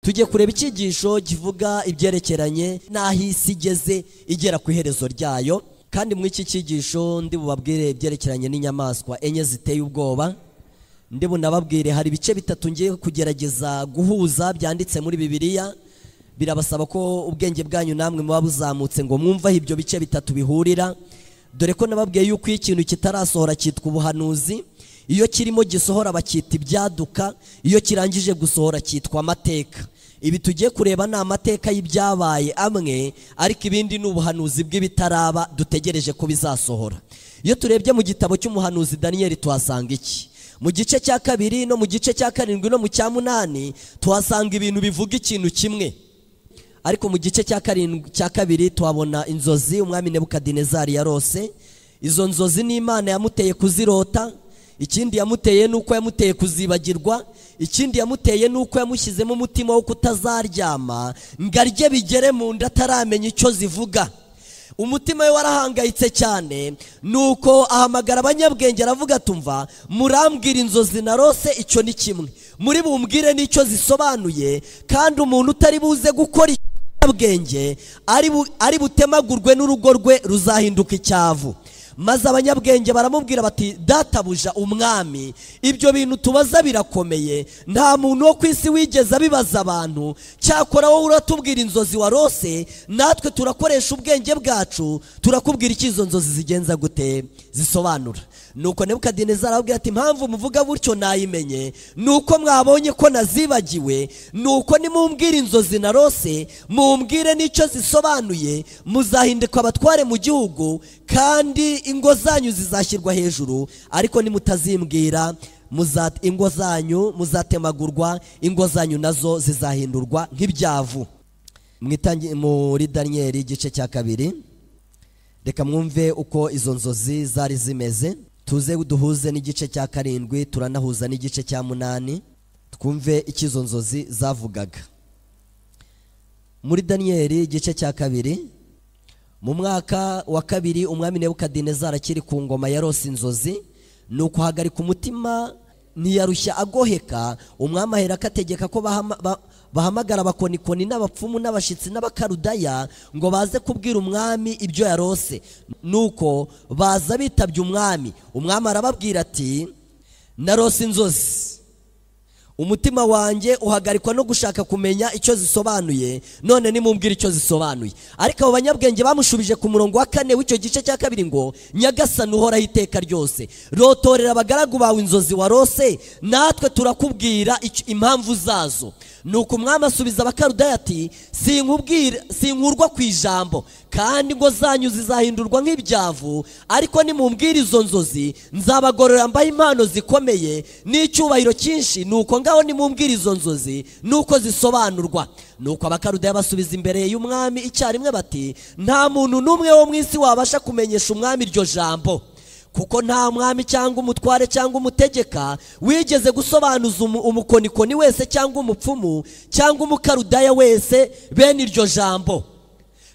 tujye kureba icyigisho kivuga ibyerekeranye n'aho isi igeze igera ku iherezo ryayo kandi muri iki cyigisho ndi bubabwire ibyerekeranye n'inyamaswa enye ziteye ubwoba ndi bunababwire hari ibice bitatu ngiye kugerageza guhuza byanditse muri bibiliya birabasaba ko ubwenge bwanyu namwe muba buzamutse ngo mwumve aho ibyo bice bitatu bihurira dore ko nababwiye yuko iyo ikintu kitarasohora cyitwa ubuhanuzi iyo kirimo gisohora bacyita ibyaduka iyo kirangije gusohora cyitwa amateka ibi tugiye kureba ni amateka y'ibyabaye amwe ariko ibindi ni ubuhanuzi bw'ibitaraba dutegereje ko bizasohora iyo turebye mu gitabo cy'umuhanuzi daniyeli tuhasanga iki mu gice cya kabiri no mu gice cya karindwi no mu cya munani tuhasanga ibintu bivuga ikintu kimwe ariko mu gice cya kabiri tuhabona inzozi umwami nebukadinezari yarose izo nzozi n'imana yamuteye kuzirota ikindi yamuteye nuko yamuteye kuzibagirwa ikindi yamuteye nuko yamushyizemo umutima wo kutazaryama ngo arye bigere mu nda ataramenya icyo zivuga umutima we warahangayitse cyane nuko ahamagara abanyabwenge aravuga atumva murambwira inzozi narose icyo ni kimwe muri bumbwire n'icyo zisobanuye kandi umuntu utari buze gukora abanyabwenge ari butemagurwe n'urugo rwe ruzahinduka icyavu maze abanyabwenge baramubwira bati databuja umwami ibyo bintu tubaza birakomeye nta muntu wo ku isi wigeze abibaza abantu cyakora wowe uratubwira inzozi warose natwe turakoresha ubwenge bwacu turakubwira icyo izo nzozi zigenza gute zisobanura nuko nebukadinezari arababwira ati impamvu muvuga gutyo nayimenye nuko mwabonye ko nazibagiwe nuko nimumbwire inzozi narose mumbwire n'icyo zisobanuye muzahinduka abatware mu gihugu kandi ingo zanyu zizashyirwa hejuru ariko nimutazimbwira ingo zanyu muzatemagurwa ingo zanyu nazo zizahindurwa nk'ibyavu muri daniyeli igice cya kabiri reka mwumve uko izo nzozi zari zimeze tuze duhuze n'igice cya karindwi turanahuza n'igice cya munani twumve icyo izo nzozi zavugaga muri daniyeli igice cya kabiri mu mwaka wa kabiri umwami nebukadinezari akiri ku ngoma yarose inzozi ni ukuhagarika umutima ntiyarushya agoheka umwami ahera akategeka ko bahamagara abakonikoni n'abapfumu n'abashyitsi n'abakarudaya ngo baze kubwira umwami ibyo yarose nuko baza bitabye umwami umwami arababwira ati narose inzozi umutima wanjye uhagarikwa no gushaka kumenya icyo zisobanuye none nimubwire icyo zisobanuye ariko abo banyabwenge bamushubije ku murongo wa kane w'icyo gice cya kabiri ngo nyagasani uhoraho iteka ryose rotorera abagaragu bawe inzozi warose natwe turakubwira impamvu zazo ni uko umwami asubiza abakarudaya ati sink'urwa ku ijambo kandi ingo zanyu zizahindurwa nk'ibyavu ariko nimumbwire izo nzozi nzabagorora mbaho impano zikomeye n'icyubahiro cyinshi ni uko ngaho nimumbwire izo nzozi nuko zisobanurwa nuko abakarudaya basubiza imbere y'umwami icyarimwe bati nta muntu n'umwe wo mu isi wabasha kumenyesha umwami iryo jambo kuko nta mwami cyangwa umutware cyangwa umutegeka wigeze gusobanuza umukonikoni wese cyangwa umupfumu cyangwa umukarudaya wese bene iryo jambo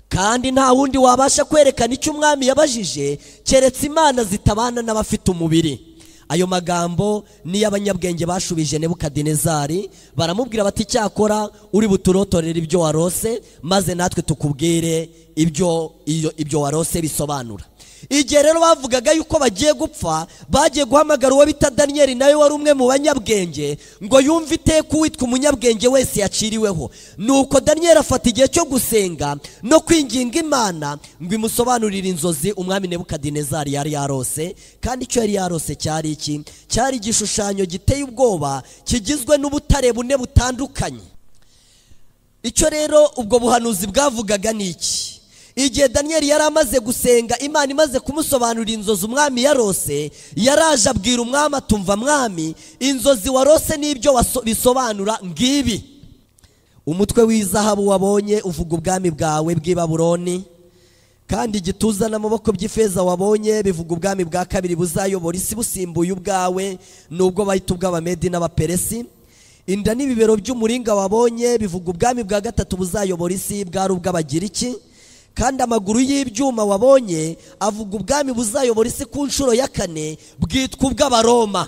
kandi nta wundi wabasha kwerekana icyo umwami yabajije keretse imana zitabana n'abafite umubiri ayo magambo niyo abanyabwenge bashubije nebukadinezari baramubwira bati cyakora uri buturotorera ibyo warose maze natwe tukubwire ibyo ibyo warose bisobanura igihe rero bavugaga yuko bagiye gupfa bagiye guhamagara uwo bita daniyeli nawe wari umwe mu banyabwenge ngo yumve iteka uwitwa umunyabwenge wese yaciriweho nuko daniyeli afata igihe cyo gusenga no kwinginga imana ngo imusobanurire inzozi umwami nebukadinezari yari yarose kandi icyo yari yarose cyari iki cyari igishushanyo giteye ubwoba kigizwe n'ubutare bune butandukanye icyo rero ubwo buhanuzi bwavugaga ni iki igihe daniyeli yari amaze gusenga imana imaze kumusobanurira inzozi umwami yarose yaraje abwira umwami atumva mwami inzozi warose n'ibyo bisobanura ngibi umutwe w'izahabu wabonye uvuga ubwami bwawe bw'i baburoni kandi igituza n'amaboko by'ifeza wabonye bivuga ubwami bwa kabiri buzayobora isi busimbuye ubwawe nubwo bahita ubw'abamedi n'abaperesi inda n'ibibero by'umuringa wabonye bivuga ubwami bwa gatatu buzayobora isi bwari ubw'abagiriki kandi amaguru y'ibyuma wabonye avuga ubwami buzayobora isi ku nshuro ya kane bwitwa ubw'abaroma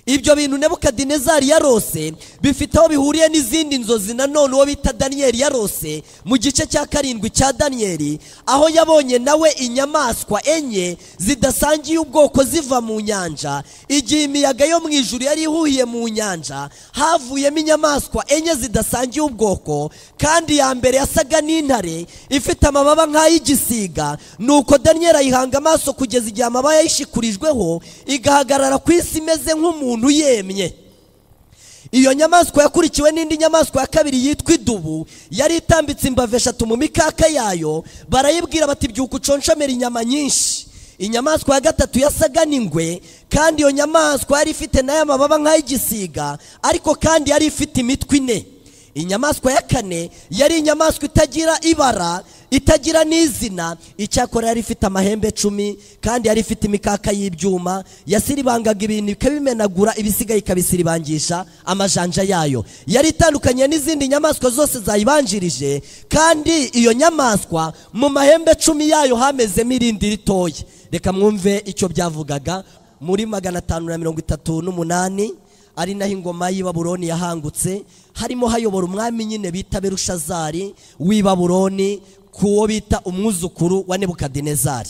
ibyo bintu nebukadinezari yarose bifite aho bihuriye n'izindi nzozi nanone uwo bita daniyeli yarose mu gice cya karindwi cya daniyeli aho yabonye nawe inyamaswa enye zidasangiye ubwoko ziva mu nyanja igihe imiyaga yo mu ijuru yari ihuhiye mu nyanja havuyemo inyamaswa enye zidasangiye ubwoko kandi iya mbere yasaga n'intare ifite amababa nk'ay'igisiga nuko daniyeli ayihanga amaso kugeza igihe amababa yayishikurijweho igahagarara ku isi imeze nk'umuntu yemye iyo nyamaswa yakurikiwe n'indi nyamaswa ya kabiri yitwa idubu yari itambitse imbavu eshatu mu mikaka yayo barayibwira bati byuka uconshomere inyama nyinshi inyamaswa ya gatatu yasaga n'ingwe kandi iyo nyamaswa yari ifite nayo amababa nk'ay'igisiga ariko kandi yari ifite imitwe ine inyamaswa ya kane yari inyamaswa itagira ibara itagira n'izina icyakora yari ifite amahembe cumi kandi yari ifite imikaka y'ibyuma yasiribangaga ibintu ikabimenagura ibisigaye ikabisiribangisha amajanja yayo yari itandukanye n'izindi nyamaswa zose zayibanjirije kandi iyo nyamaswa mu mahembe cumi yayo hamezemo irindi ritoya reka mwumve icyo byavugaga muri magana atanu na mirongo itatu n'umunani ari naho ingoma y'i Babuloni yahangutse harimo hayobora umwami nyine bita berushazari w'i Babuloni ku wo bita umwuzukuru wa nebukadinezari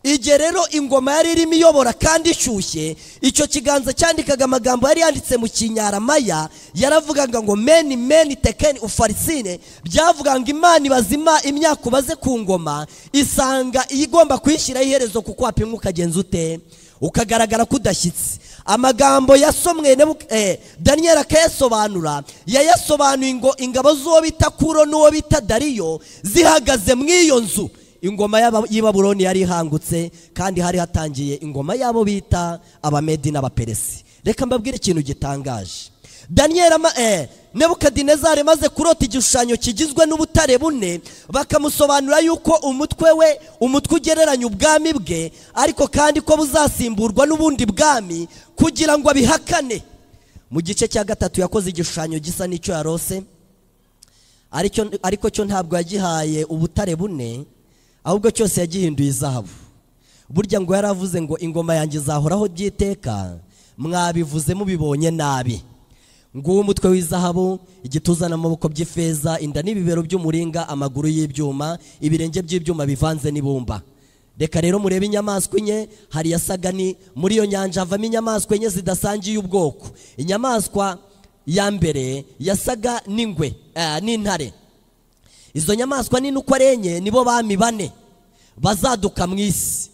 igihe rero ingoma yari irimo iyobora kandi ishyushye icyo kiganza cyandikaga amagambo yari yanditse mu kinyaramaya yaravugaga ngo meni meni tekeni ufarisine byavugaga ngo imana ibazima imyaka ubaze ku ngoma isanga iyo igomba kuyishyiraho iherezo kuko wapimwa ukagenza ute ukagaragara ko udashyitse amagambo yasomwe eh, daniyeli akayasobanura yayasobanuye ngo ingabo z'uwo bita kuro n'uwo bita dariyo zihagaze mu iyo nzu ingoma y'aba- y'i Babuloni yari ihangutse kandi hari hatangiye ingoma y'abo bita abamedi n'abaperesi reka mbabwire ikintu gitangaje daniyeli ama- eh, nebukadinezari maze kurota igishushanyo kigizwe n'ubutare bune bakamusobanurira yuko umutwe we umutwe ugereranya ubwami bwe ariko kandi ko buzasimburwa n'ubundi bwami kugira ngo abihakane mu gice cya gatatu yakoze igishushanyo gisa n'icyo yarose aricyo- ariko cyo ntabwo yagihaye ubutare bune ahubwo cyose yagihinduye izahabu burya ngo yaravuze ngo ingoma yanjye izahoraho by'iteka mwabivuze mubibonye nabi nguwo umutwe w'izahabu igituza n'amaboko by'ifeza inda n'ibibero by'umuringa amaguru y'ibyuma ibirenge by'ibyuma bivanze n'ibumba reka rero murebe inyamaswa enye hari yasaga ni muri iyo nyanja havamo inyamaswa enye zidasangiye ubwoko inyamaswa ya mbere yasaga n'ingwe eh, n'intare izo nyamaswa nini uko ari enye nibo bami bane bazaduka mu isi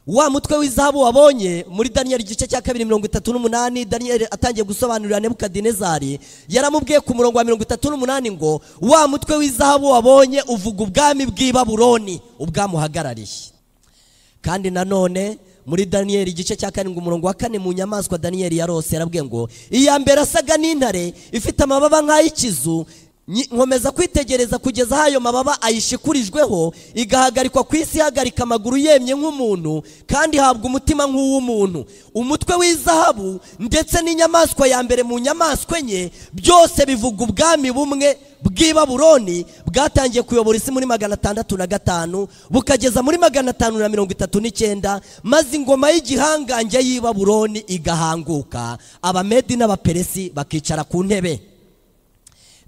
wa mutwe w'izahabu wabonye muri daniyeli igice cya kabiri mirongo itatu n'umunani daniyeli atangiye gusobanurira nebukadinezari yaramubwiye ku murongo wa mirongo itatu n'umunani ngo wa mutwe w'izahabu wabonye uvuga ubwami bw'i baburoni ubwamuhagarariye kandi nanone muri daniyeli igice cya karindwi umurongo wa kane mu nyamaswa daniyeli yarose yarabwiye ngo iya mbere asaga n'intare ifite amababa nk'ay'ikizu nyi- nkomeza kwitegereza kugeza aho ayo mababa ayishikurijweho igahagarikwa ku isi ihagarika amaguru yemye nk'umuntu kandi ihabwa umutima nk'uw'umuntu umutwe w'izahabu ndetse n'inyamaswa ya mbere mu nyamaswa enye byose bivuga ubwami bumwe bw'i Babuloni bwatangiye kuyobora isi muri magana atandatu na gatanu bukageza muri magana atanu na mirongo itatu n'icyenda maze ingoma y'igihangange y'i Babuloni igahanguka abamedi n'abaperesi bakicara ku ntebe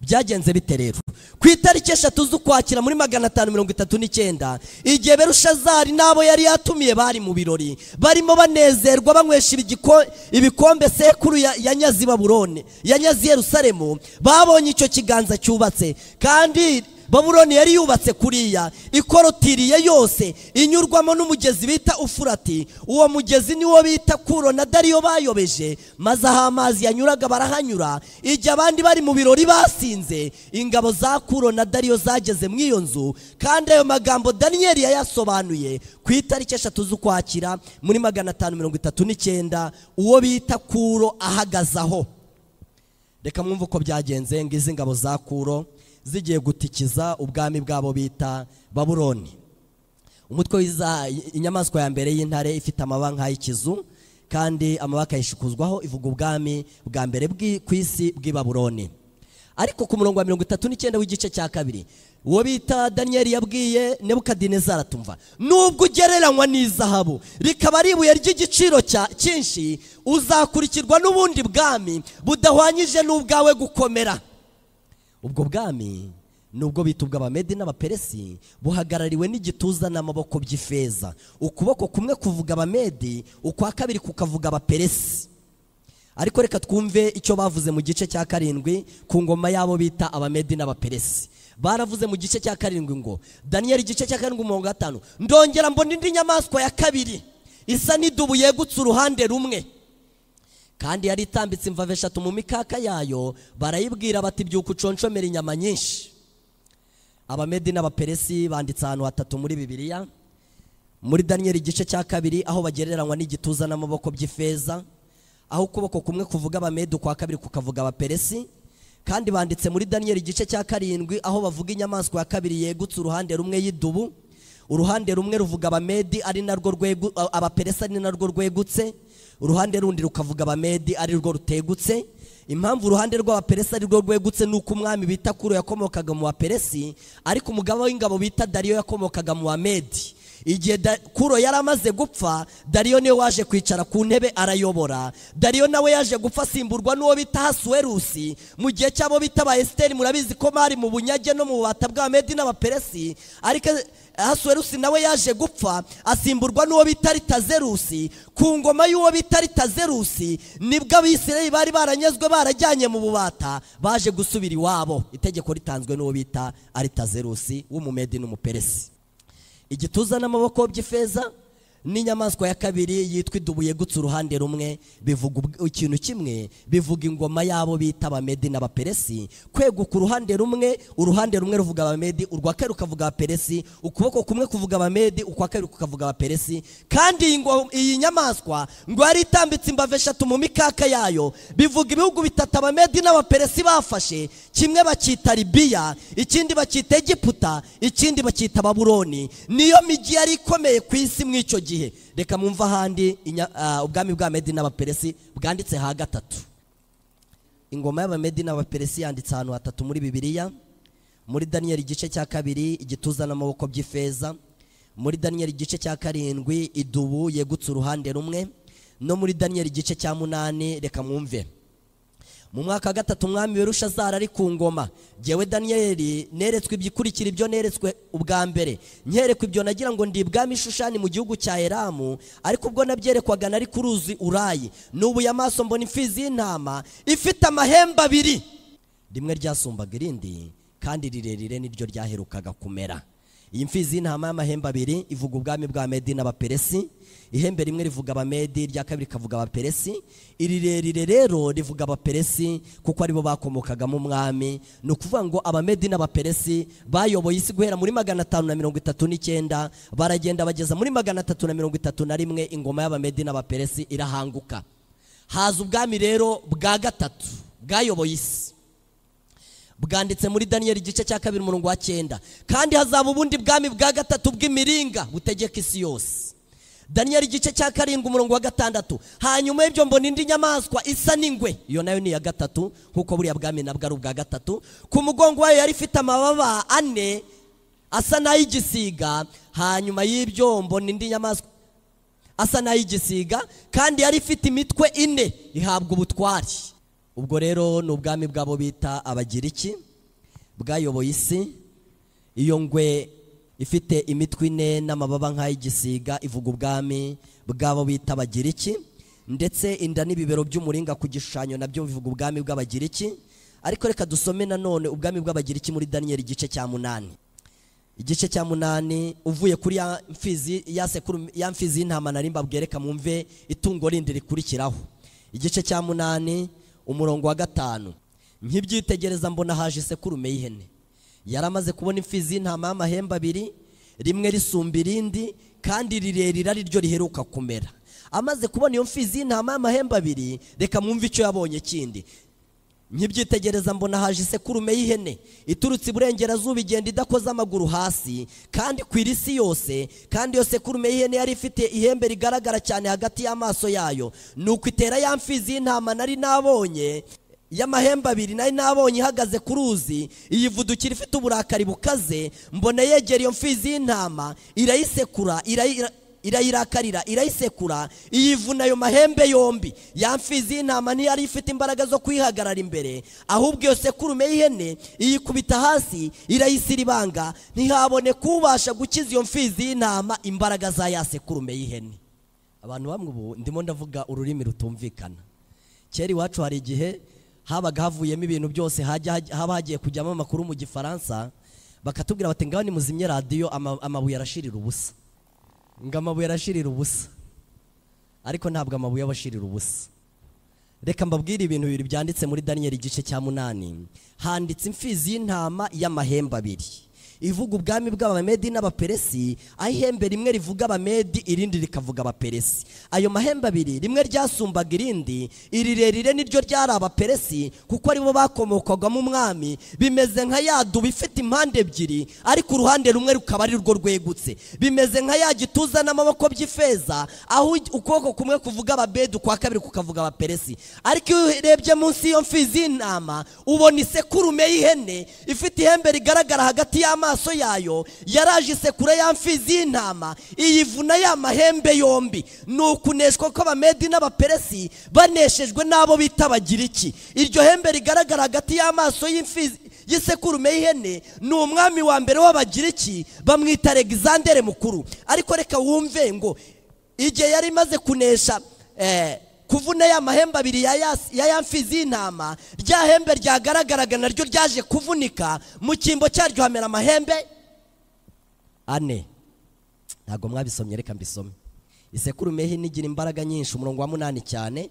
byagenze bite rero ku itariki eshatu z'ukwakira muri magana atanu mirongo itatu n'icyenda igihe berushazari n'abo yari yatumiye bari mu birori barimo banezerwa banywesha ibigiko- ibikombe sekuru ya- yanyaze i baburone yanyaze i yerusalemu babonye icyo kiganza cyubatse kandi baburoni yari yubatse kuriya ikorotiriye yose inyurwamo n'umugezi bita ufurati uwo mugezi niwo bita kuro na dariyo bayobeje maze aho amazi yanyuraga barahanyura igihe abandi bari mu birori basinze ingabo za kuro na dariyo zageze mu iyo nzu kandi ayo magambo daniyeli yayasobanuye ku itariki eshatu z'ukwakira muri magana atanu mirongo itatu n'icyenda uwo bita kuro ahagaze aho reka mwumve uko byagenze ngo izi ngabo za kuro zigiye gutikiza ubwami bwabo bita baburoni umutwe w'iza inyamaswa ya mbere y'intare ifite amababa nk'ay'ikizu kandi amababa akayishikuzwaho ivuga ubwami bwa mbere bw'i- ku isi bw'i baburoni ariko ku murongo wa mirongo itatu n'icyenda w'igice cya kabiri uwo bita daniyeli yabwiye nebukadinezari atumva nubwo ugereranywa n'izahabu rikaba ari ibuye ry'igiciro cya cyinshi uzakurikirwa n'ubundi bwami budahwanyije n'ubwawe gukomera ubwo bwami nubwo bita ubw'abamedi n'abaperesi buhagarariwe n'igituza n'amaboko by'ifeza ukuboko kumwe kuvuga abamedi ukwa kabiri kukavuga abaperesi ariko reka twumve icyo bavuze mu gice cya karindwi ku ngoma y'abo bita abamedi n'abaperesi baravuze mu gice cya karindwi ngo daniyeli igice cya karindwi mirongo itanu ndongera mbona indi nyamaswa ya kabiri isa n'idubu yegutse uruhande rumwe kandi yari itambitse imvave eshatu mu mikaka yayo barayibwira bati byuka uconshomera inyama nyinshi abamedi n'abaperesi banditse ahantu hatatu muri bibiliya muri daniyeli igice cya kabiri aho bagereranywa n'igituza n'amaboko by'ifeza aho ukuboko kumwe kuvuga abamedi ukwa kabiri kukavuga abaperesi kandi banditse muri daniyeli igice cya karindwi aho bavuga inyamaswa ya kabiri yegutse uruhande rumwe y'idubu uruhande rumwe ruvuga abamedi ari narwo rwegu abaperesi ari narwo rwegutse uruhande rundi rukavuga abamedi ari rwo rutegutse impamvu uruhande rw'abaperesi ari rwo rwegutse ni uko umwami bita kuro yakomokaga mu baperesi ariko umugaba w'ingabo bita dariyo yakomokaga mu bamedi igihe kuro yari amaze gupfa dariyo niwe waje kwicara ku ntebe arayobora dariyo nawe yaje gupfa asimburwa n'uwo bita hasuwerusi mu gihe cy'abo bita ba esiteri murabizi ko bari mu bunyage no mu bubata bw'abamedi n'abaperesi ariko hasuwerusi nawe yaje gupfa asimburwa n'uwo bita ritazerusi ku ngoma y'uwo bita ritazerusi nibwo abisirayeli bari baranyazwe barajyanye mu bubata baje gusubira iwabo itegeko ritanzwe n'uwo bita aritazerusi w'umumedi n'umuperesi igituza n'amaboko by'ifeza n'inyamaswa ya kabiri yitwa idubu yegutse uruhande rumwe bivuga ikintu kimwe bivuga ingoma y'abo bita abamedi n'abaperesi kweguka uruhande rumwe uruhande rumwe ruvuga abamedi urwa kabiri rukavuga abaperesi ukuboko kumwe kuvuga abamedi ukwa kabiri kukavuga abaperesi kandi iyi nyamaswa ngo yari itambitse imbave eshatu mu mikaka yayo bivuga ibihugu bitatu abamedi n'abaperesi bafashe kimwe bacyita libiya ikindi bacyita egiputa ikindi bacyita baburoni niyo migi yari ikomeye ku isi mu icyo gihe gihe reka mwumve ahandi ubwami bwa medi n'abaperesi bwanditse ha gatatu ingoma y'abamedi n'abaperesi yanditse ahantu hatatu muri bibiliya muri daniyeli igice cya kabiri igituza n'amaboko by'ifeza muri daniyeli igice cya karindwi idubu yegutse uruhande rumwe no muri daniyeli igice cya munani reka mwumve mu mwaka wa gatatu umwami berushazara ari ku ngoma ngewe daniyeli neretswe ibikurikira ibyo neretswe ubwa mbere nkerekwa ibyo nagira ngo ndi ibwami ishushani mu gihugu cya eramu ariko ubwo nabyerekwaga nari ku ruzi urayi n'ubu amaso mbona imfizi y'intama ifite amahembe abiri rimwe ryasumbaga irindi kandi rirerire niryo ryaherukaga kumera iyi mfizi y'intama y'amahembe abiri ivuga ubwami bwa medi n'abaperesi ihembe rimwe rivuga abamedi irya kabiri rikavuga abaperesi irirerire rero rivuga abaperesi kuko aribo bakomokagamo umwami ni ukuvuga ngo abamedi n'abaperesi bayoboye isi guhera muri magana atanu na mirongo itatu n'icyenda baragenda bageza muri magana atatu na mirongo itatu na rimwe ingoma y'abamedi n'abaperesi irahanguka haza ubwami rero bwa gatatu bwayoboye isi bwanditse muri daniyeli igice cya kabiri umurongo wa cyenda kandi hazaba ubundi bwami bwa gatatu bw'imiringa butegeka isi yose daniyeli igice cya karindwi umurongo wa gatandatu hanyuma y'ibyo mbona indi nyamaswa isa n'ingwe iyo nayo ni iya gatatu nk'uko buriya bwami nabwo ari ubwa gatatu ku mugongo wayo yari ifite amababa ane asa n'ay'igisiga hanyuma y'ibyo mbona indi nyamaswa asa n'ay'igisiga kandi yari ifite imitwe ine ihabwa ubutwari ubwo rero ni ubwami bw'abo bita abagiriki bwayoboye isi iyo ngwe ifite imitwe ine n'amababa nk'ay'igisiga ivuga ubwami bw'abo bita abagiriki ndetse inda n'ibibero by'umuringa ku gishushanyo nabyo bivuga ubwami bw'abagiriki ariko reka dusome nanone ubwami bw'abagiriki muri daniyeli igice cya munani igice cya munani uvuye kuri ya mfizi ya mfizi y'intama narimba bwereka mwumve itungo rindi rikurikiraho igice cya munani umurongo wa gatanu nk'ibyitegereza mbona haje isekurume y'ihene yari amaze kubona imfizi y'intama y'amahembe abiri rimwe risumba irindi kandi rirerire ari ryo riheruka kumera amaze kubona iyo mfizi y'intama y'amahembe abiri reka mwumve icyo yabonye kindi nk'ibyitegereza mbona haje isekurume y'ihene iturutse iburengerazuba igenda idakoze amaguru hasi kandi ku irisi yose kandi iyo sekurume y'ihene yari ifite ihembe rigaragara cyane hagati y'amaso yayo ni uko itera ya mfizi y'intama nari nabonye y'amahembe abiri nari nabonye ihagaze ku ruzi iyivudukira ifite uburakari bukaze mbona yegera iyo mfizi y'intama irayisekura irayi- irayirakarira irayisekura iyivuna ayo mahembe yombi ya mfizi y'intama ntiyari ifite imbaraga zo kuyihagarara imbere ahubwo iyo sekurume y'ihene iyikubita hasi irayisiribanga ntihaboneka ubasha gukiza iyo mfizi y'intama imbaraga za ya sekurume y'ihene abantu bamwe ubu ndimo ndavuga ururimi rutumvikana kera iwacu hari igihe habaga havuyemo ibintu byose hajya hajya- haba hagiye kujyamo amakuru mu gifaransa bakatubwira bati ngaho nimuzimye radiyo ama- amabuye arashirira ubusa ngo amabuye arashirira ubusa ariko ntabwo amabuye aba ashirira ubusa reka mbabwire ibintu bibiri byanditse muri daniyeli igice cya munani handitse imfizi y'intama y'amahembe abiri ivuga ubwami bw'abamedi n'abaperesi aho ihembe rimwe rivuga abamedi irindi rikavuga abaperesi ayo mahembe abiri rimwe ryasumbaga irindi irirerire niryo ryari abaperesi kuko aribo bakomokwagamo umwami bimeze nka ya dubu ifite impande ebyiri ariko uruhande rumwe rukaba ari rwo rwegutse bimeze nka ya gituza n'amaboko by'ifeza aho ukuboko kumwe kuvuga ababedi ukwa kabiri kukavuga abaperesi ariko iyo urebye munsi y'iyo mfizi y'intama ubona isekurume y'ihene ifite ihembe rigaragara hagati y'amaso yayo yaraje isekura ya mfizi y'intama iyivuna ya mahembe yombi ni ukuneshwa kw'abamedi n'abaperesi baneshejwe n'abo bita bagiriki iryo hembe rigaragara hagati y'amaso y'imfizi y'isekurume y'ihene ni umwami wa mbere w'abagiriki bamwita alexander mukuru ariko reka wumve ngo igihe yari imaze kunesha eh, kuvuna ya mahembe abiri ya ya- ya ya mfizi y'intama rya hembe ryagaragaraga naryo ryaje kuvunika mu cyimbo cyaryo hamera amahembe ane ntabwo mwabisomye reka mbisome isekurume y'ihene igira imbaraga nyinshi umurongo wa munani cyane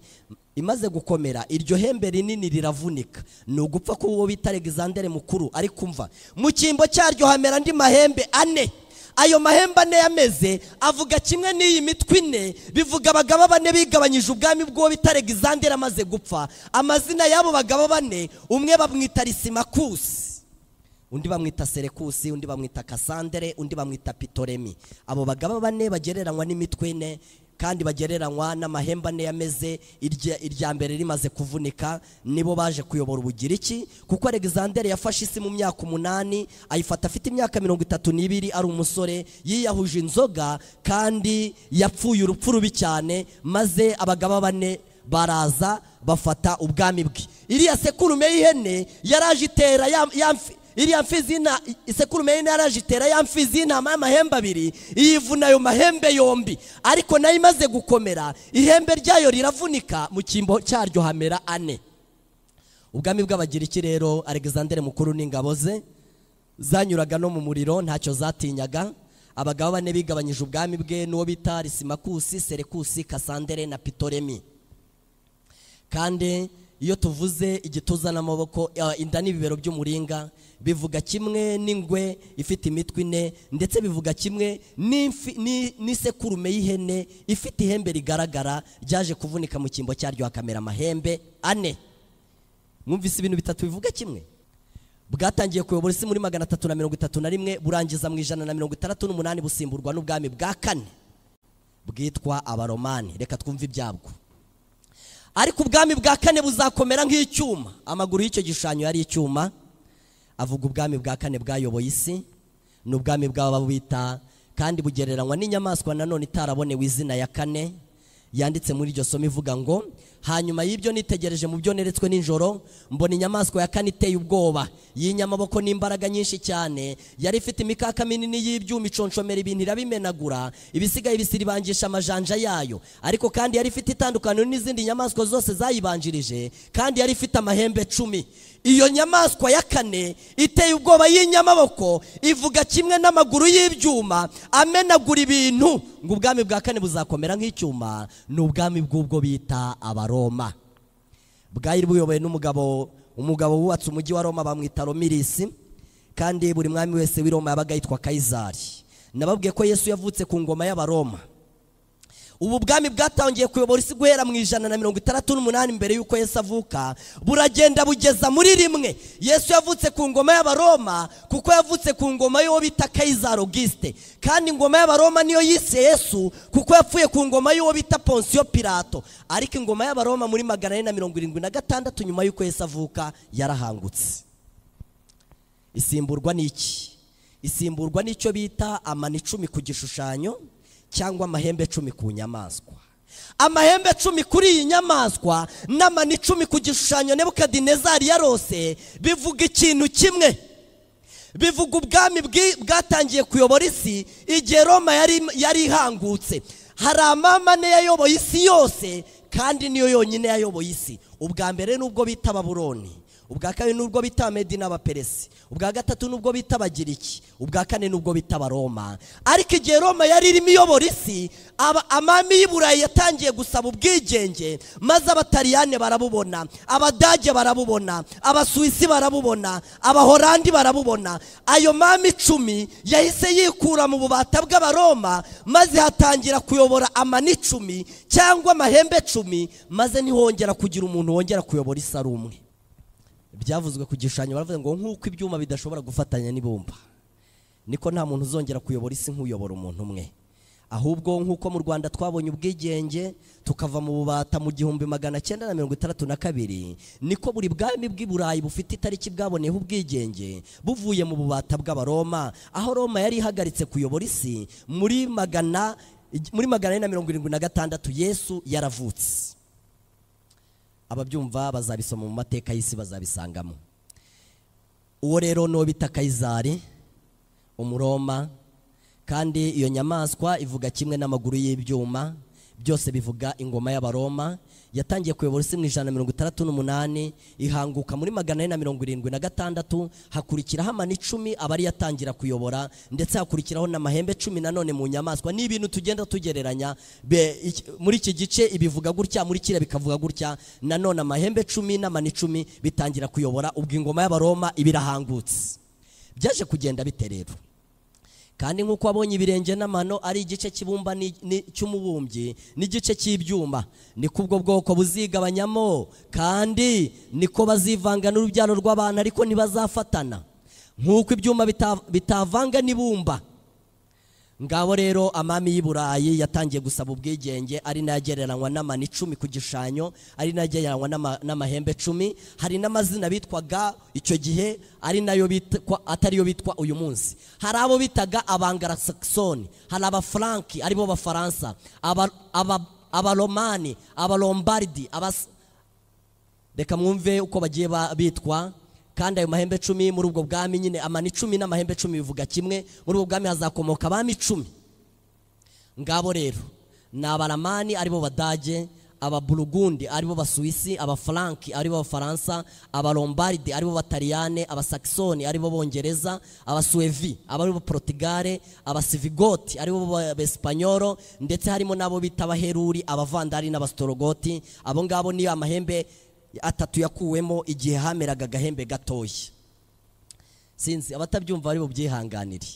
imaze gukomera iryo hembe rinini riravunika ni ugupfa kuba uwo bita alexander mukuru ariko umva mu cyimbo cyaryo hamera andi mahembe ane ayo mahembe ane yameze avuga kimwe n'iyi mitwe ine bivuga abagaba bane bigabanyije ubwami bw'uwo bita alexander amaze gupfa amazina y'abo bagabo bane umwe bamwita risimakusi undi bamwita serekusi undi bamwita kasandere undi bamwita pitoremi abo bagabo bane bagereranywa n'imitwe ine kandi bagereranywa n'amahembe ane yameze irya irya mbere rimaze kuvunika nibo baje kuyobora ubugiriki kuko alexander yafashe isi mu myaka umunani ayifata afite imyaka mirongo itatu n'ibiri ari umusore yiyahuje inzoga kandi yapfuye urupfu rubi cyane maze abagabo bane baraza bafata ubwami bwe iriya sekurume y'ihene yaraje itera ya- ya mfi- iriya mfizi y'ina- isekurume y'ihene yaraje itera ya mfizi y'intama y'amahembe abiri iyivuna ayo mahembe yombi ariko nayo imaze gukomera ihembe ryayo riravunika mu cyimbo cyaryo hamera ane ubwami bw'abagiriki rero alexander mukuru n'ingabo ze zanyuraga no mu muriro ntacyo zatinyaga abagabo bane bigabanyije ubwami bwe n'uwo bita risimakusi serekusi kasandere na pitoremi kandi iyo tuvuze igituza n'amaboko eh, inda n'ibibero by'umuringa bivuga kimwe n'ingwe ifite imitwe ine ndetse bivuga kimwe n'imfi- ni- n'isekurume y'ihene ifite ihembe rigaragara ryaje kuvunika mu cyimbo cyaryo hakamera amahembe ane mwumvise ibintu bitatu bivuga kimwe bwatangiye kuyobora isi muri magana atatu na mirongo itatu na rimwe burangiza mu ijana na mirongo itandatu n'umunani busimburwa n'ubwami bwa kane bwitwa abaromani reka twumve ibyabwo ariko ubwami bwa kane buzakomera nk'icyuma amaguru y'icyo gishushanyo yari icyuma avuga ubwami bwa kane bwayoboye isi ni ubwami bw'ababwita kandi bugereranywa n'inyamaswa nanone itarabonewe izina ya kane yanditse muri iryo somo ivuga ngo hanyuma y'ibyo nitegereje mu byo neretswe nijoro mbona inyamaswa ya kane iteye ubwoba y'inyamaboko n'imbaraga nyinshi cyane yari ifite imikaka minini y'ibyuma iconshomera ibintu irabimenagura ibisigaye bisiribangisha amajanja yayo ariko kandi yari ifite itandukaniro n'izindi nyamaswa zose zayibanjirije kandi yari ifite amahembe cumi iyo nyamaswa ya kane iteye ubwoba y'inyamaboko ivuga kimwe n'amaguru y'ibyuma amenagura ibintu ngo ubwami bwa kane buzakomera nk'icyuma ni ubwami bw'ubwo bita abaroma bwari buyobowe n'umugabo umugabo wubatse umujyi wa roma bamwita romirisi kandi buri mwami wese w'i roma yabaga yitwa kayizari nababwiye ko yesu yavutse ku ngoma y'abaroma ubu bwami bwatangiye kuyobora isi guhera mu ijana na mirongo itandatu n'umunani mbere y'uko yesu avuka buragenda bugeza muri rimwe yesu yavutse ku ngoma y'abaroma kuko yavutse ku ngoma y'uwo bita kayizaro gisite kandi ingoma y'abaroma niyo yise yesu kuko yapfuye ku ngoma y'uwo bita ponsiyo pirato ariko ingoma y'abaroma muri magana ane na mirongo irindwi na gatandatu nyuma y'uko yesu avuka yarahangutse isimburwa n'iki isimburwa n'icyo bita amani icumi ku gishushanyo cyangwa amahembe icumi ku nyamaswa amahembe icumi kuri iyi nyamaswa n'amani icumi ku gishushanyo nebukadinezari yarose bivuga ikintu kimwe bivuga ubwami bwi- bwatangiye kuyobora isi igihe roma yari yari ihangutse hari amamane yayoboye isi yose kandi niyo yonyine yayoboye isi ubwa mbere n'ubwo bita baburoni ubwa kabiri n'ubwo bita abamedi n'abaperesi ubwa gatatu n'ubwo bita abagiriki ubwa kane n'ubwo bita abaroma ariko igihe roma yari irimo iyobora isi aba- amami y'i burayi yatangiye gusaba ubwigenge maze abataliyane barabubona abadage barabubona abasuwisi barabubona abahorandi barabubona ayo mami icumi yahise yikura mu bubata bw'abaroma maze hatangira kuyobora amani icumi cyangwa amahembe icumi maze ntihongera kugira umuntu wongera kuyobora isi ari umwe byavuzwe ku gishushanyo baravuga ngo nk'uko ibyuma bidashobora gufatanya n'ibumba niko nta muntu uzongera kuyobora isi nk'uyobora umuntu umwe ahubwo nk'uko mu rwanda twabonye ubwigenge tukava mu bubata mu gihumbi magana cyenda na mirongo itandatu na kabiri niko buri bwami bw'i burayi bufite itariki bwaboneyeho ubwigenge buvuye mu bubata bw'abaroma aho roma yari ihagaritse kuyobora isi muri magana muri magana ane na mirongo irindwi na gatandatu yesu yaravutse ababyumva bazabisoma mu mateka y'isi bazabisangamo uwo rero ni uwo bita kayizari umuroma kandi iyo nyamaswa ivuga kimwe n'amaguru y'ibyuma byose bivuga ingoma y'abaroma yatangiye kuyobora isi mu ijana na mirongo itandatu n'umunani ihanguka muri magana ane na mirongo irindwi na gatandatu hakurikiraho amani icumi aba ari yatangira kuyobora ndetse hakurikiraho n'amahembe cumi nanone mu nyamaswa ni ibintu tugenda tugereranya be- iki- muri iki gice ibivuga gutya muri kiriya bikavuga gutya nanone amahembe cumi n'amani icumi bitangira kuyobora ubwo ingoma y'abaroma iba irahangutse byaje kugenda bite rero kandi nk'uko wabonye ibirenge n'amano ari igice cy'ibumba ni- ni- cy'umubumbyi n'igice cy'ibyuma niko ubwo bwoko buzigabanyamo kandi niko bazivanga n'urubyaro rw'abantu ariko ntibazafatana nk'uko ibyuma bita- bitavanga n'ibumba ngabo rero amami y'i burayi yatangiye gusaba ubwigenge ari nayo agereranywa n'amani icumi ku gishushanyo ari nayo agereranywa n'ama- n'amahembe icumi hari n'amazina bitwaga icyo gihe ari nayo bitwa atariyo bitwa uyu munsi hari abo bitaga abangarasakisoni hari abafuranki aribo bafaransa aba- aba- abaromani abalombaridi abas- reka mwumve uko bagiye ba- bitwa kandi ayo mahembe cumi muri ubwo bwami nyine amani icumi n'amahembe cumi bivuga kimwe muri ubwo bwami hazakomoka abami icumi ngabo rero ni abaramani aribo badage ababurugundi aribo basuwisi abafaranki aribo abafaransa abalombaridi aribo bataliyane abasakisoni aribo bongereza abasuwevi abaribo porotugale abasivigoti aribo abesipanyoro ndetse harimo n'abo bita abaheruri abavandari n'abasitorogoti abo ngabo niyo amahembe atatu yakuwemo igihe hameraga agahembe gatoya sinzi abatabyumva bari bubyihanganire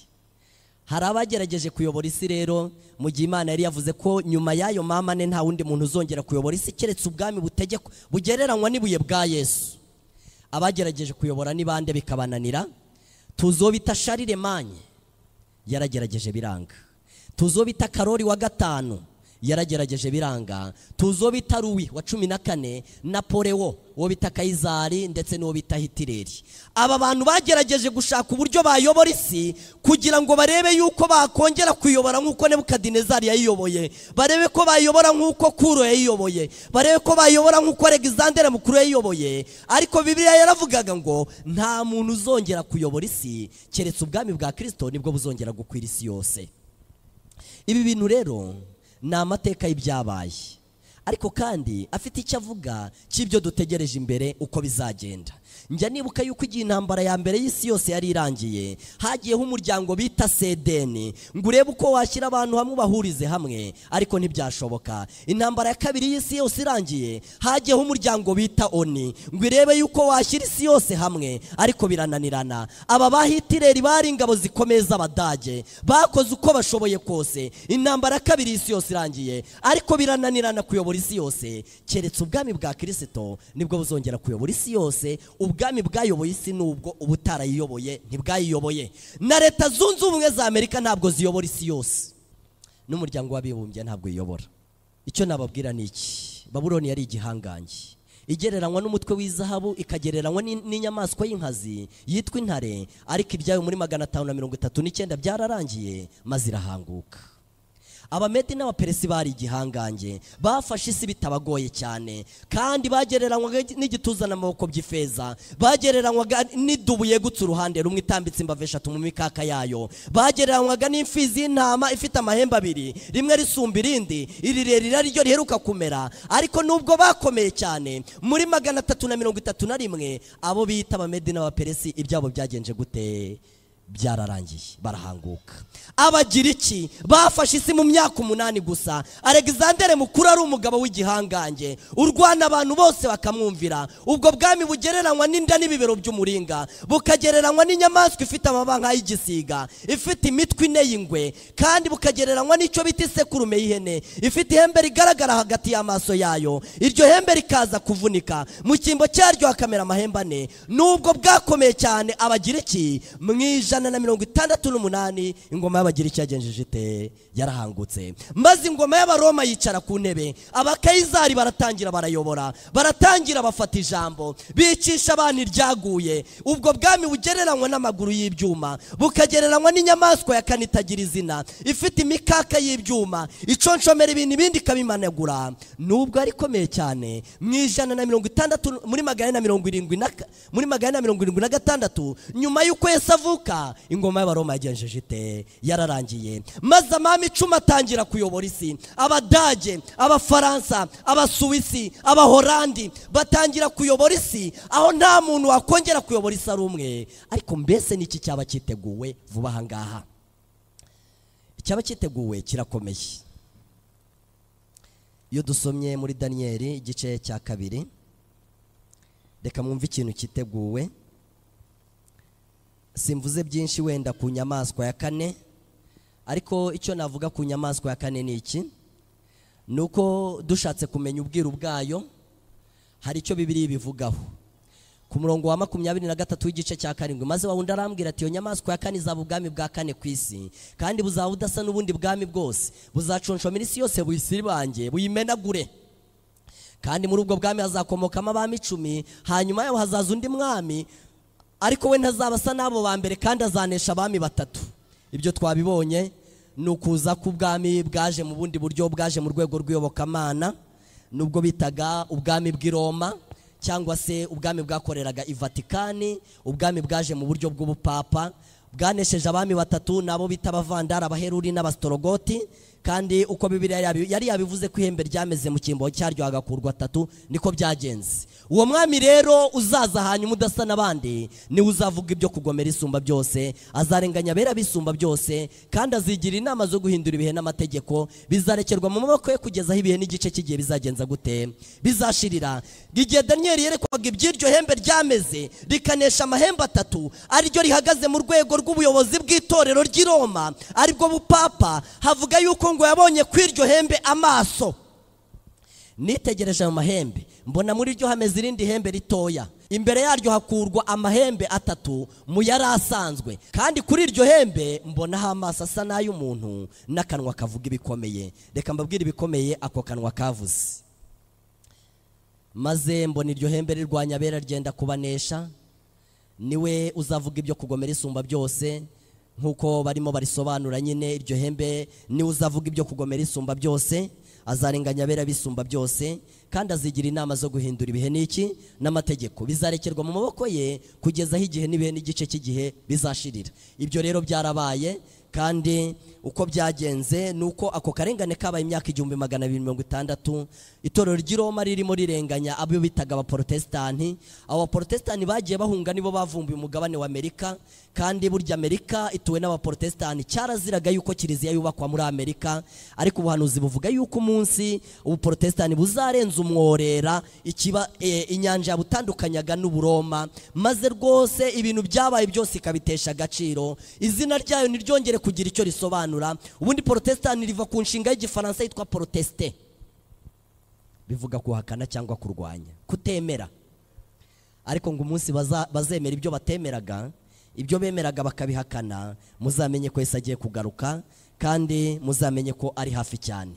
hari abagerageje kuyobora isi rero mu gihe imana yari yavuze ko nyuma y'ayo mamane nta wundi muntu uzongera kuyobora isi keretse ubwami butegekwa bugereranywa n'ibuye bwa yesu abagerageje kuyobora ni bande bikabananira tuzi uwo bita shariremanye yaragerageje biranga tuzi uwo bita karori wa gatanu yaragerageje biranga tuzi uwo bita ruwi wa cumi na kane napolewo uwo bita kayizari ndetse n'uwo bita hitireri aba bantu bagerageje gushaka uburyo bayobora isi kugira ngo barebe yuko bakongera kuyobora nk'uko nebukadinezari yayiyoboye barebe ko bayobora nk'uko kuro yayiyoboye barebe ko bayobora nk'uko alexandere mukuru yayiyoboye ariko bibiliya yaravugaga ngo nta muntu uzongera kuyobora isi keretse ubwami bwa kirisito nibwo buzongera gukwira isi yose ibi bintu rero ni amateka y'ibyabaye ariko kandi afite icyo avuga cy'ibyo dutegereje imbere uko bizagenda njya nibuka yuko igihe intambara ya mbere y'isi yose yari irangiye hagiyeho umuryango bita sedeni ngo urebe uko washyira abantu hamwe ubahurize hamwe ariko ntibyashoboka intambara ya kabiri y'isi yose irangiye hagiyeho umuryango bita oni ngo irebe yuko washyira isi yose hamwe ariko birananirana aba ba hitireri bari ingabo zikomeye z'abadage bakoze uko bashoboye kose intambara ya kabiri y'isi yose irangiye ariko birananirana kuyobora isi yose keretse ubwami bwa kirisito nibwo buzongera kuyobora isi yose ubwami bwayoboye isi nubwo ubutarayiyoboye ntibwayiyoboye na leta zunze ubumwe za amerika ntabwo ziyobora isi yose n'umuryango w'abibumbye ntabwo uyobora icyo nababwira ni iki baburoni yari igihangange igereranywa n'umutwe w'izahabu ikagereranywa n'in- n'inyamaswa y'inkazi yitwa intare ariko ibyayo muri magana atanu na mirongo itatu n'icyenda byararangiye maze irahanguka abamedi n'abaperesi bari igihangange bafashe isi bitabagoye cyane kandi bagereranywaga n'igituza n'amaboko by'ifeza bagereranywaga n'idubuye gutse uruhande rumwe itambitse imbavu eshatu mu mikaka yayo bagereranywaga n'imfizi y'intama ifite amahembe abiri rimwe risumba irindi irirerire ari ryo riheruka kumera ariko nubwo bakomeye cyane muri magana atatu na mirongo itatu na rimwe abo bita abamedi n'abaperesi ibyabo byagenje gute byararangiye barahanguka abagiriki bafashe isi mu myaka umunani gusa alexander mukuru ari umugabo w'igihangange urwana abantu bose bakamwumvira ubwo bwami bugereranywa n'inda n'ibibero by'umuringa bukagereranywa n'inyamaswa ifite amababa nk'ay'igisiga ifite imitwe ine y'ingwe kandi bukagereranywa n'icyo bita isekurume y'ihene ifite ihembe rigaragara hagati y'amaso yayo iryo hembe rikaza kuvunika mu cyimbo cyaryo hakamera amahembe ane nubwo bwakomeye cyane abagiriki mu ijana na mirongo itandatu n'umunani ingoma y'abagiriki yagenjeje ite yarahangutse maze ingoma y'abaroma yicara ku ntebe abakayizari baratangira barayobora baratangira bafata ijambo bicisha abantu iryaguye ubwo bwami bugereranywa n'amaguru y'ibyuma bukagereranywa n'inyamaswa ya kane itagira izina ifite imikaka y'ibyuma iconshomera ibintu ibindi ikabimanagura nubwo ari ikomeye cyane mu ijana na mirongo itandatu muri magana na mirongo irindwi na ka- muri magana na mirongo irindwi na gatandatu nyuma y'uko yesu avuka ingoma y'abaroma yagenjeje ite yararangiye maze amami icumi atangira kuyobora isi abadage abafaransa abasuwisi abahorandi batangira kuyobora isi aho nta muntu wakongera kuyobora isi ari umwe ariko mbese n'iki cyaba cyiteguwe vuba aha ngaha icyaba cyiteguwe kirakomeye iyo dusomye muri daniyeli igice cya kabiri reka mwumve ikintu cyiteguwe simvuze byinshi wenda ku nyamaswa ya kane ariko icyo navuga ku nyamaswa ya kane ni iki ni uko dushatse kumenya ubwiru bwayo hari icyo bibiri bivugaho ku murongo wa makumyabiri na gatatu w'igice cya karindwi maze wawundi arambwira ati iyo nyamaswa ya kane izaba ubwami bwa kane ku isi kandi buzaba budasa n'ubundi bwami bwose buzaconshomera isi yose buyisibange buyimenagure kandi muri ubwo bwami hazakomokamo abami icumi hanyuma yaho hazaza undi mwami ariko we ntazaba asa n'abo ba mbere kandi azanesha abami batatu ibyo twabibonye ni ukuza k'ubwami bwaje mu bundi buryo bwaje mu rwego rw'iyobokamana nubwo bitaga ubwami bw'i Roma cyangwa se ubwami bwakoreraga i vatikani ubwami bwaje mu buryo bw'ubupapa bwanesheje abami batatu nabo bita abavandara abaheruri n'abasitorogoti kandi uko bibiriya yabi- yari yabivuze ko ihembe ryameze mu cyimbo cyaryo hagakurwa atatu niko byagenze uwo mwami rero uzaza hanyuma udasa n'abandi niwe uzavuga ibyo kugomera isumba byose azarenganya abera bisumba byose kandi azigira inama zo guhindura ibihe n'amategeko bizarekerwa mu maboko ye kugeza aho ibihe n'igice cy'igihe bizagenza gute bizashirira igihe daniyeli yerekwaga iby'iryo hembe ryameze rikanesha amahembe atatu ariryo rihagaze mu rwego rw'ubuyobozi bw'itorero ry'i roma aribwo bupapa havuga yuko ngo yabonye ku iryo hembe amaso nitegereje ayo mahembe mbona muri ryo hameze irindi hembe ritoya imbere yaryo hakurwa amahembe atatu mu yari asanzwe kandi kuri iryo hembe mbonaho amaso asa n'ay'umuntu n'akanwa kavuga ibikomeye reka mbabwire ibikomeye ako kanwa kavuze maze mbona iryo hembe rirwanya abera ryenda kubanesha niwe uzavuga ibyo kugomera isumba byose nk'uko barimo barisobanura nyine iryo hembe niwe uzavuga ibyo kugomera isumba byose azarenganya abera bisumba byose kandi azigira inama zo guhindura ibihe n'iki n'amategeko bizarekerwa mu maboko ye kugeza aho igihe n'ibihe n'igice cy'igihe bizashirira ibyo rero byarabaye kandi uko byagenze ni uko ako karengane kabaye imyaka igihumbi magana abiri mirongo itandatu itorero ry'i Roma ririmo rirenganya abo bitaga abaporotesitanti abo baporotesitanti bagiye bahunga nibo bavumbuye umugabane wa amerika kandi burya amerika ituwe n'abaporotesitanti cyaraziraga yuko kiliziya yubakwa muri amerika ariko ubuhanuzi buvuga yuko umunsi ubuporotesitanti buzarenza umworera ikiba eh, inyanja yabutandukanyaga n'uburoma maze rwose ibintu byabaye byose ikabitesha agaciro izina ryayo ntiryongere kugira icyo risobanura ubundi porotesitanti riva ku nshinga y'igifaransa yitwa porotesite bivuga kuhakana cyangwa kurwanya kutemera ariko ngo umunsi baza- bazemera ibyo batemeraga ibyo bemeraga bakabihakana muzamenye ko yesu agiye kugaruka kandi muzamenye ko ari hafi cyane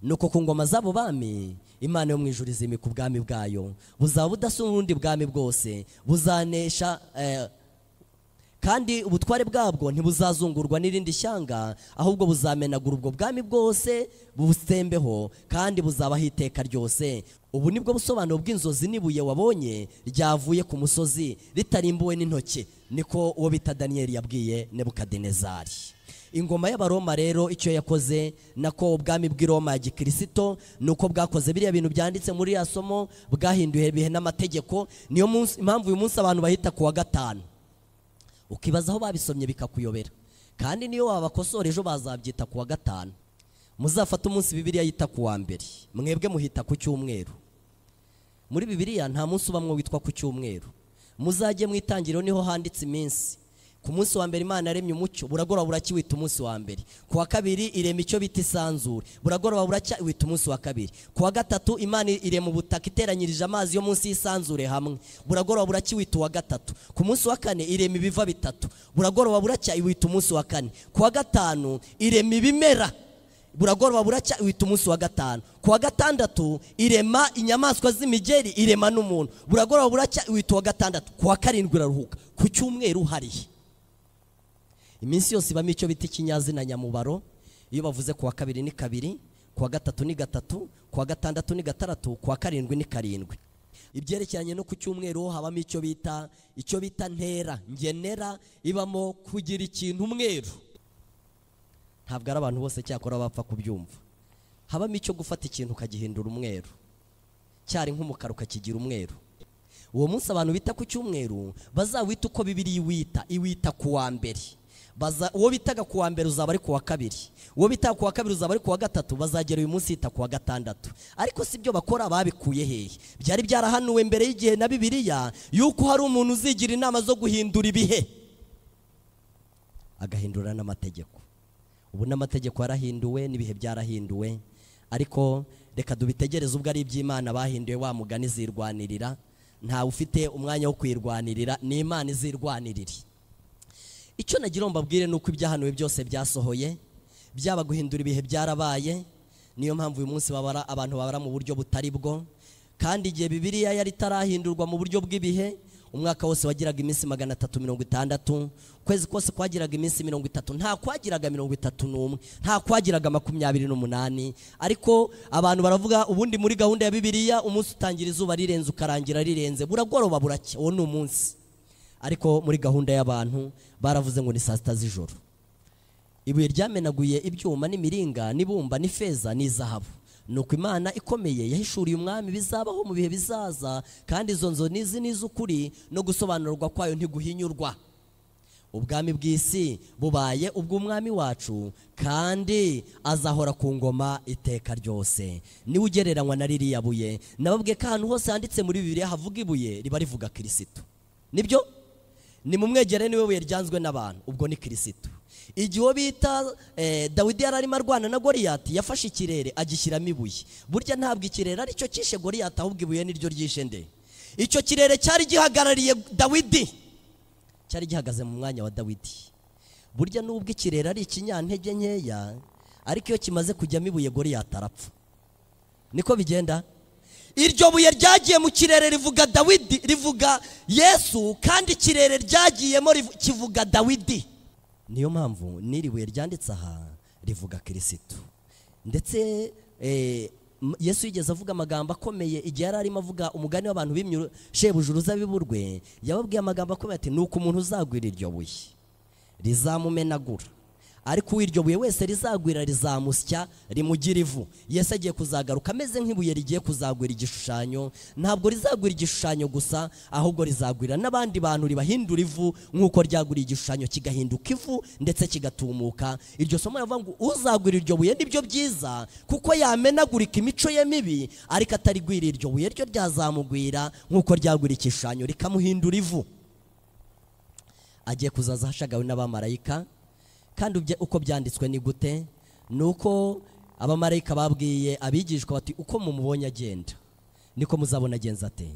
nuko ku ngoma z'abo bami imana yo mu ijuru izimika ubwami bwayo buzaba budasumba ubundi bwami bwose buzanesha eh, kandi ubutware bwabwo ntibuzazungurwa n'irindi shyanga ahubwo buzamenagura ubwo bwami bwose bubusembeho kandi buzabaho iteka ryose ubu nibwo busobanuro bw'inzozi n'ibuye wabonye ryavuye ku musozi ritarimbuwe n'intoki niko uwo bita daniyeli yabwiye nebukadenezari ingoma y'abaroma rero icyo yakoze nako ubwami bw'i Roma ya gikirisito ni uko bwakoze biriya bintu byanditse muri ya somo bwahinduye ibihe n'amategeko niyo munsi- impamvu uyu munsi abantu bahita ku wa gatanu ukibaza aho babisomye bikakuyobera kandi niyo wabakosora ejo bazabyita ku wa gatanu muzafate umunsi bibiriya yita ku wa mbere mwebwe muhita ku cyumweru muri bibiriya nta munsi ubamwo witwa ku cyumweru muzajye mu itangiriro niho handitse iminsi ku munsi wa mbere imana yaremye umucyo buragoroba buracya wita umunsi wa mbere ku wa kabiri irema icyo bita isanzure buragoroba buracya wita umunsi wa kabiri ku wa gatatu imana irema ubutaka iteranyirije amazi yo munsi y'isanzure hamwe buragoroba buracya wita uwa gatatu ku munsi wa kane irema ibiva bitatu buragoroba buracya iwita umunsi wa kane ku wa gatanu irema ibimera buragoroba buracya wita umunsi wa gatanu ku wa gatandatu irema inyamaswa z'imigeri irema n'umuntu buragoroba buracya wita uwa gatandatu ku wa karindwi iraruhuka ku cyumweru harihe iminsi yose ibamo icyo bita ikinyazina nyamubaro iyo bavuze ku wa kabiri ni kabiri ku wa gatatu ni gatatu ku wa gatandatu ni gatandatu ku wa karindwi ni karindwi ibyerekeranye no ku cyumweru habamo icyo bita icyo bita ntera ngenera ibamo kugira ikintu umweru ntabwo ari abantu bose cyakora bapfa kubyumva habamo icyo gufata ikintu ukagihindura umweru cyari nk'umukara ukakigira umweru uwo munsi abantu bita ku cyumweru bazawita uko bibiri iwita iwita ku wa mbere Baza- uwo bitaga ku wa mbere uzaba ari ku wa kabiri uwo bitaga ku wa kabiri uzaba ari ku wa gatatu bazagera uyu munsi yita ku wa gatandatu ariko si byo bakora babikuye hehe byari byarahanuwe mbere y'igihe na bibiliya yuko hari umuntu uzigira inama zo guhindura ibihe agahindura n'amategeko ubu n'amategeko yarahinduwe n'ibihe byarahinduwe ariko reka dubitegereze ubwo ari iby'imana bahinduye wa mugani zirwanirira ntawe ufite umwanya wo kwirwanirira ni imana izirwanirira icyo nagira ngo mbabwire ni uko ibyahanuwe byose byasohoye byaba guhindura ibihe byarabaye niyo mpamvu uyu munsi babara abantu babara mu buryo butari bwo kandi igihe bibiliya yari itarahindurwa mu buryo bw'ibihe umwaka wose wagiraga iminsi magana atatu mirongo itandatu ukwezi kose kwagiraga iminsi mirongo itatu nta kwagiraga mirongo itatu n'umwe nta kwagiraga makumyabiri n'umunani ariko abantu baravuga ubundi muri gahunda ya bibiliya umunsi utangira izuba rirenze ukarangira rirenze buragoroba buracya uwo ni umunsi ariko muri gahunda y'abantu baravuze ngo ni saa sita z'ijoro ibuye ryamenaguye ibyuma n'imiringa n'ibumba n'ifeza n'izahabu ni uko imana ikomeye yahishuriye umwami bizabaho mu bihe bizaza kandi izo nzo n'izi n'iz'ukuri no gusobanurwa kwayo ntiguhinyurwa ubwami bw'isi bubaye ubw'umwami wacu kandi azahora ku ngoma iteka ryose niwe ugereranywa na ririya buye nababwiye ko ahantu hose handitse muri bibiliya havuga ibuye riba rivuga kirisitu nibyo ni mu mwegere niwe buye ryanzwe n'abantu ubwo ni kirisitu igihe uwo bita eh, dawidi yari arimo arwana na goriyati yafashe ikirere agishyiramo ibuye burya ntabwo ikirere aricyo cyishe goriyati ahubwo ibuye niryo ryishe nde icyo kirere cyari gihagarariye dawidi cyari gihagaze mu mwanya wa dawidi burya nubwo ikirere ari ikinyantege nkeya ariko iyo kimaze kujyamo ibuye goriyati arapfa niko bigenda iryo buye ryagiye mu kirere rivuga dawidi rivuga yesu kandi ikirere ryagiyemo rivu- kivuga dawidi niyo mpamvu n'iri buye ryanditse aha rivuga kirisitu ndetse eh, M- yesu yigeze avuga amagambo akomeye igihe yari arimo avuga umugani w'abantu b'imyuru shebuja uruzabiburwe yababwiye amagambo akomeye ati ni uko umuntu uzagwira iryo buye rizamumenagura ariko uwo iryo buye wese rizagwira rizamusya rimugira ivu yesu agiye kuzagaruka ameze nk'ibuye rigiye kuzagwira igishushanyo ntabwo rizagwira igishushanyo gusa ahubwo rizagwira n'abandi bantu ribahindura ivu nk'uko ryagwira igishushanyo kigahinduka ivu ndetse kigatumuka iryo somo riravuga ngo uzagwira iryo buye nibyo byiza kuko yamenagurika imico ye mibi ariko atarigwira iryo buye ryo ryazamugwira nk'uko ryagwira igishushanyo rikamuhindura ivu agiye kuzaza hashagawe n'abamarayika kandi ubye- uko byanditswe ni gute ni uko abamarayika babwiye abigishwa bati uko mumubonye agenda niko muzabona agenza ate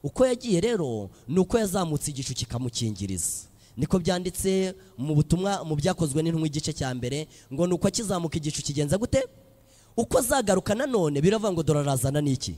uko yagiye rero ni uko yazamutse igicu kikamukingiriza niko byanditse mu butumwa mu byakozwe n'intumwa igice cya mbere ngo ni uko akizamuka igicu kigenza gute uko azagaruka nanone biravuga ngo dorarazana n'iki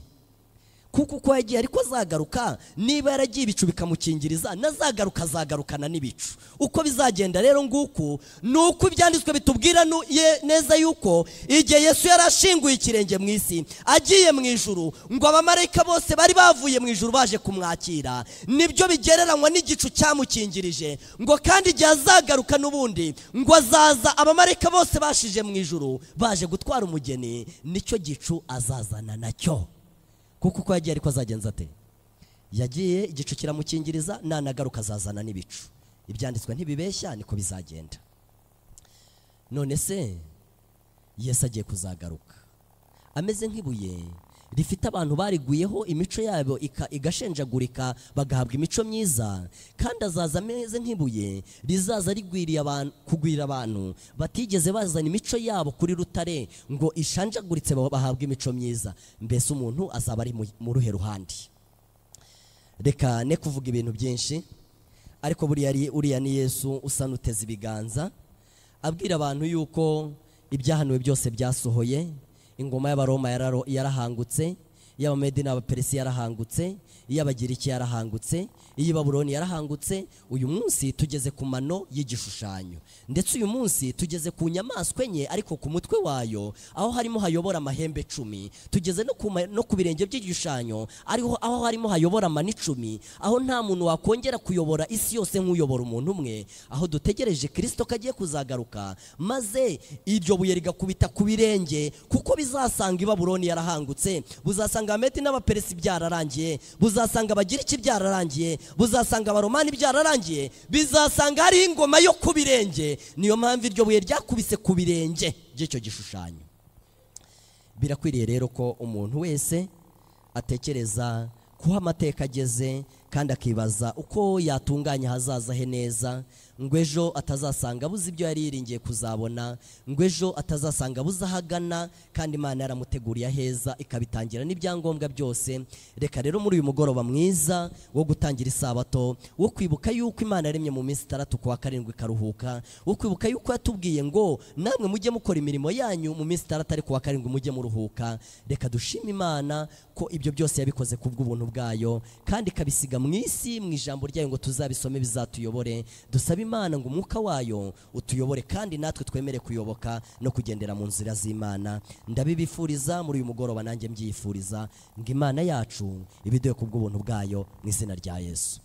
kuko uko yagiye ariko azagaruka niba yaragiye ibicu bikamukingiriza nazagaruka azagarukana n'ibicu uko bizagenda rero nguku ni uko ibyanditswe bitubwira nu- ye- neza yuko igihe yesu yari ashinguye ikirenge mu isi agiye mu ijuru ngo abamarayika bose bari bavuye mu ijuru baje kumwakira nibyo bigereranywa n'igicu cyamukingirije ngo kandi igihe azagaruka n'ubundi ngo azaza abamarayika bose bashije mu ijuru baje gutwara umugeni nicyo gicu azazana nacyo kuko uko yagiye ariko azagenza ate yagiye igicu kiramukingiriza nanagaruka azazana n'ibicu ibyanditswe ntibibeshya niko bizagenda none se yesu agiye kuzagaruka ameze nk'ibuye rifite abantu bariguyeho imico yabo ika- igashenjagurika bagahabwa imico myiza kandi azaza ameze nk'ibuye rizaza rigwiriye abantu kugwira abantu batigeze bazana imico yabo kuri rutare ngo ishanjaguritse ba- bahabwe imico myiza mbese umuntu azaba ari mu- mu ruhe ruhande reka ne kuvuga ibintu byinshi ariko buriya ari- uriya ni yesu usa n'uteze ibiganza abwira abantu yuko ibyahanuwe byose byasohoye ingoma y'abaroma yararo- yarahangutse iy'abamedi n'abaperesi yarahangutse iy'abagiriki yarahangutse iy'ibabuloni yarahangutse uyu munsi tugeze ku mano y'igishushanyo ndetse uyu munsi tugeze ku nyamaswa enye ariko ku mutwe wayo aho harimo hayobora amahembe cumi tugeze no ku ma- no ku birenge by'igishushanyo ariho aho harimo hayobora amani icumi aho nta muntu wakongera kuyobora isi yose nk'uyobora umuntu umwe aho dutegereje kirisito ko agiye kuzagaruka maze iryo buye rigakubita ku birenge kuko bizasanga ibaburoni yarahangutse buzasanga abameti n'abaperesi byararangiye buzasanga abagiriki byararangiye buzasanga abaromani byararangiye bizasanga hariho ingoma yo ku birenge niyo mpamvu iryo buye ryakubise ku birenge by'icyo gishushanyo birakwiriye rero ko umuntu wese atekereza kuho amateka ageze kandi akibaza uko yatunganya ahazaza he neza ngo ejo atazasanga abuze ibyo yari yiringiye kuzabona ngo ejo atazasanga abuze aho agana kandi imana yaramuteguriye aheza ikabitangira n'ibyangombwa byose reka rero muri uyu mugoroba mwiza wo gutangira isabato wo kwibuka yuko imana yaremye mu minsi itandatu ku wa karindwi ikaruhuka wo kwibuka yuko yatubwiye ngo namwe mujye mukora imirimo yanyu mu minsi itandatu ariko wa karindwi mujye muruhuka reka dushime imana ko ibyo byose yabikoze ku bw'ubuntu bwayo kandi ikabisiga mu isi mu ijambo ryayo ngo tuzabisome bizatuyobore dusabe imana ngo umwuka wayo utuyobore kandi natwe twemere kuyoboka no kugendera mu nzira z'imana ndabibifuriza muri uyu mugoroba nanjye mbyifuriza ngo imana yacu ibiduhe ku bw'ubuntu bwayo mu izina rya yesu